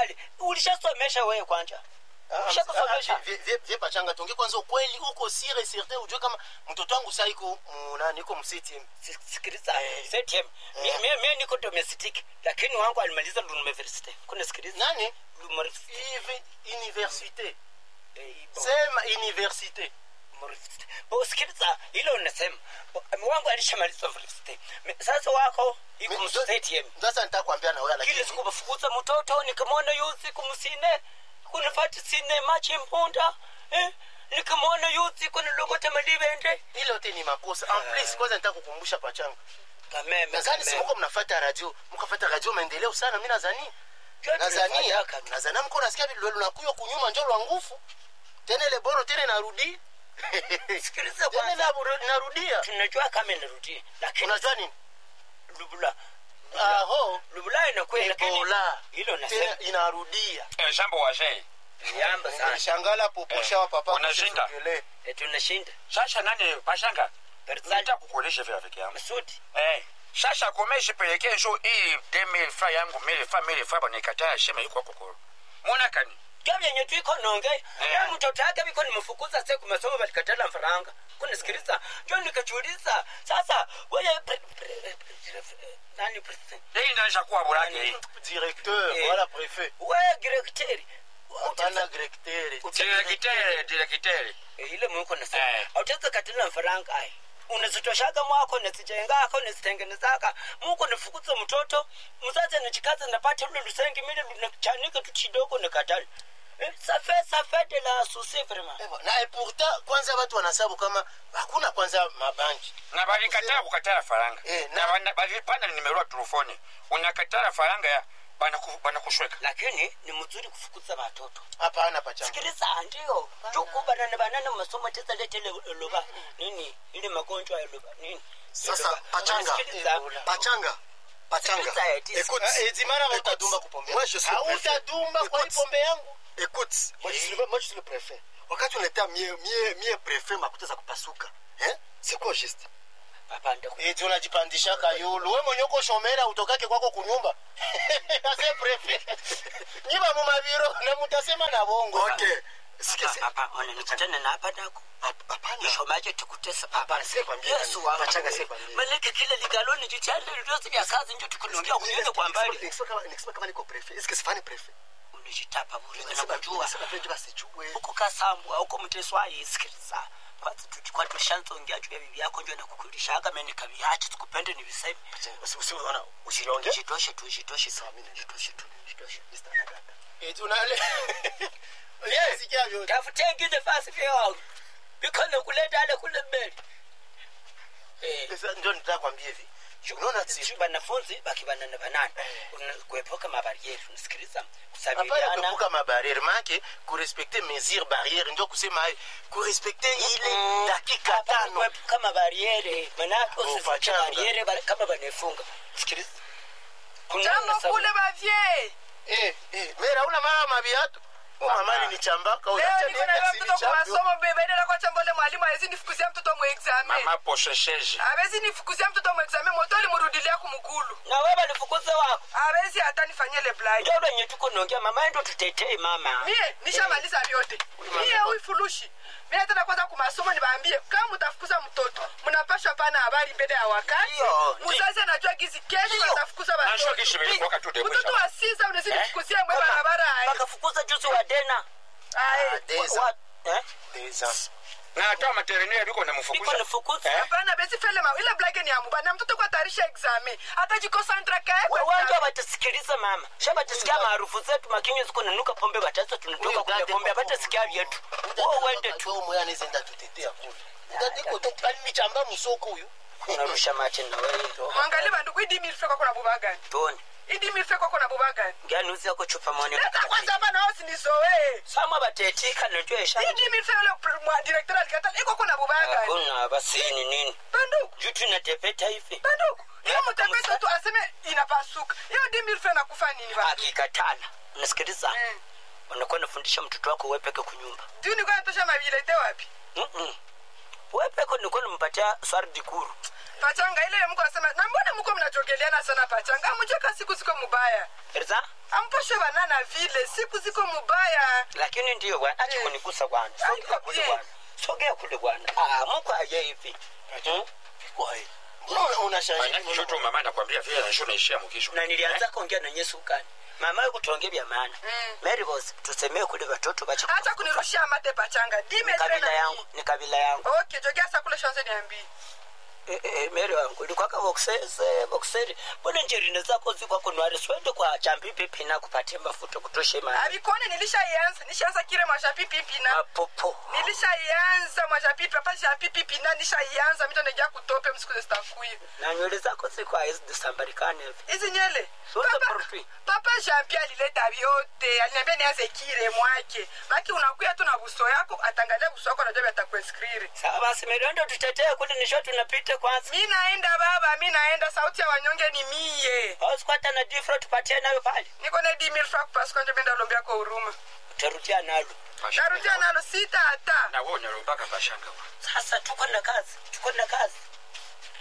pale ulishasomesha wewe kwanja Ushakusomesha? vie pachanga tonge kwanza ukweli uko sire certain ujue kama mtoto wangu saa iko munani iko msiti Si- sikiliza ZTM mi mi- mi niko domestic lakini wangu alimaliza university kuna sikiliza nani University. Ivi- universite Eh, bo- sema universite university. Bo, sikiliza hilo unasema Bo, wangu alishamaliza university Mi- sasa wako iko Mi- ZTM sasa nitakwambia na wewe kile lakini siku bafukuza mtoto nikamwona yuzi kumsine kunafati sine machi mpunda eh? nikamwona yuzi kunilogota malibende ile yote ni makosa en plus kwanza nitaka kukumbusha pachanga kameme nadhani si muko mnafuata radio mkafuata radio maendeleo sana mimi nadhani Kyo nadhania tunafanyaka tu. nadhania mko nasikia vile lunakuyo kunyuma njo lwa nguvu tena ile boro tena inarudi sikiliza tena kwanza inaru- inarudia tunajua kama inarudi lakini unajua nini lubula aho lubula inakuwa lakini ebola hilo tena nasema inarudia Eh, jambo wazee yamba sana shangala poposha wa papa unashinda. kusogele. Eh, tunashinda sasa nani pashanga Berzali nita kukuonesha vile rafiki yangu Masudi eh sasa komeshe pelekee njo hii demil fa yangu mili fa mili fa banikataa shema yuko kokoro mwana kani kya vyenye twiko nonge ya mtoto yake viko nimefukuza se kumasomo valikatala mfaranga kunisikiliza njo nikachuliza sasa weye pre- pre- pre- nani president hii ndanisha kuwa burake hii directeur Eh. wala prefet weye direkteri hapana directeur direkiteri direkiteri ile mwiko nasema Eh. autaweza katila mfaranga ai unazitoshaga mwako nazijengaka unazitengenezaka muko nifukuza mtoto mzazi nachikaza napata ule lusengi mile lunachanika tu kidogo nakatali Eh, safe safe de la souci vraiment Ewa, na et pourtant kwanza watu wanasabu kama hakuna kwanza mabanki na balikataa kukatala faranga Eh, na na- bana- balipana nimerua telefoni unakatala faranga ya banaku- banakushweka lakini ni mzuri kufukuza watoto hapana pachanga sikiliza ndio tukubanana banana masomo teza letele loba nini ile magonjwa ya loba nini Sasa, Loba. pachanga. Sikiliza. Ebola. pachanga pachanga Sikiliza, eti- écoute Ah, Edimara Écoute, utadumba kupombe moi, je suis le préfet. hautadumba kwa hii Écoute. pombe yangu écoute moi je suis le, moi je suis le préfet wakati unatea mie mie mie préfet makuta za kupasuka hein c'est quoi juste Papa, ndaku- eti unajipandishaka yulu we mwenye uko shomera utokake kwako kunyumba ase prefe nyiba mumaviro na mutasema na bongo ok sikia si- Papa, papa, unanikatana na hapa nako hap- hapana ishomaje tukutesa papa Hapana, sikwambie yesu nani. wangu Pachanga, sikwambie. maleke kile ligaloni jichale lyote vya kazi njo tukulongia kunyene kwa mbali Nikisema kama- nikisema kama niko préfet est-ce que sifani préfet unajitapa bure Nasema- nakujua nasema vile ndio basijue huko kasambwa huko mteswaye sikiliza kwanza tukikuwa tushanzongea juu ya bibi yako njo nakukulishaga mimi nikaviacha tukupende ni viseme Usi- usi- ona, usilonge jitoshe tu jitoshe Sawa, mimi nenda. jitoshe tu jitoshe Mr. Nagata. eti unale sikia vyote tafuta ingine fasi vya wangu bikono kuleta ale kule mbele eh Sasa ndio nitaka kwambia hivi unaona si banafunzi bakibanana banana Una- kuepuka mabarieri unasikiliza hapana kusabiliana kuepuka mabarriere make kurespecte mesure barriere ndio kusema hayo kurespecte ile dakika tano kuepuka mabariere manake usifike pachanga. bariere ba- kama banefunga sikiliza Kuna jambo sababu- kule bavye eh eh mera una mama mabiatu mamani ni chambaka leo unacha niko na nienda mtoto sili kwa champion masomo bebaidela kwa chambole mwalimu awezi nifukuzia mtoto mu examen mama poshesheje awezi nifukuzia mtoto mu examen moto limurudilia kumukulu na wewe balifukuze wako awezi hata nifanyie le blague ndio lenye tuko naongea mama ndo tutetee mama mie nishamaliza vyote mie uifulushi mie tena kwanza kumasomo nibaambie kama mutafukuza mtoto mnapashwa pana habari mbele ya wakati Ndio, muzazi anajua gizi kesho Ndio. watafukuza najua watoto kishi vilikuwaka tu mtoto debwisha wa sisa unazidi Eh? fukuzie mwe barabara aye. bakafukuza juzi wa dena Aye. Ah, des Wa- ans, eh? des ans. na hata materinere biko biko namfukuza nifukuza hapana besi fele ma ile blage ni amuba na mtoto kwa tarisha examen hata jikosantra kae kwa wanja examen. batasisikiliza mama sha batasikia maarufu zetu makinywa ziko nanuka pombe batasa tunatoka Huyo kunya dada pombe kwa- batasikia vyetu Dada wo kwa wende wakati tu huo moyo anaweza enda tutetea kule Dada iko tu kali ni chamba musoko huyu unarusha mate na wewe mwangalie bandugu idi milfe kwako na buba gani tuone idi milfe kwako na buba gani ngani uzi yako chupa mwone leta kwanza hapa na hosi nisowe sama batetika najua isha idi milfe yule pr- mwa director alikata iko kuna buba gani hakuna basi ni nini bandugu juu tunatepeta hivi bandugu hiyo Leta mtapesa kamsa- tu aseme inapasuka hiyo di milfe nakufa nini ba akikatana unasikiliza Mm. unakuwa nafundisha mtoto wako wepeke kunyumba tu niko natosha mabilete wapi Mm-mm. wepeke nikuwa nimpatia swari dikuru pachanga ile mko asema na mbona mko mnajogeleana sana pachanga amujeka siku ziko mubaya Erza? amposhe banana vile siku ziko mubaya lakini ndio bwana acha Eh. kunigusa bwana sogea kule Eh. bwana sogea kule bwana ah mko aje hivi Hmm? Kwae. Mbona unashangaa? Maana shoto mama nakwambia vile na shona ishia mkisho. na nilianza kuongea na Yesu kani mama yuko tuongee vya maana Mm. Mary boss tusemee kule watoto bacha acha kunirushia mate pachanga dime kabila yangu ni kabila yangu okay jogea sa kule shanze niambii Eh, eh, Mary wangu ilikwaka boxese boxeri mbona njerine zako ziko kunwari swende kwa chambi pipi na kupatia mafuta kutoshe maana abikone nilishaianza nishaanza kile mashapipipi na mapopo nilishaianza mashapipi papa shapipipi na nishaianza mito nejia kutope msiku zitakuya na nywele zako ziko hazisambarikane hivi hizi nyele Zote papa, profi. papa jampi alileta vyote aliniambia nianze kile mwake maki unakuya tu na buso yako atangalia buso yako najua atakueskriri sawa basi Mary ndo tutetee kule nisho tunapita kwanza mi naenda baba mi naenda sauti ya wanyonge ni mie hausikwata na difro tupatie nayo pale niko na dimilfa kupasuka benda lombia kwa huruma utarudia nalo narudia nalo sita hata Na wewe unarumbaka pashanga. sasa tuko na kazi tuko na kazi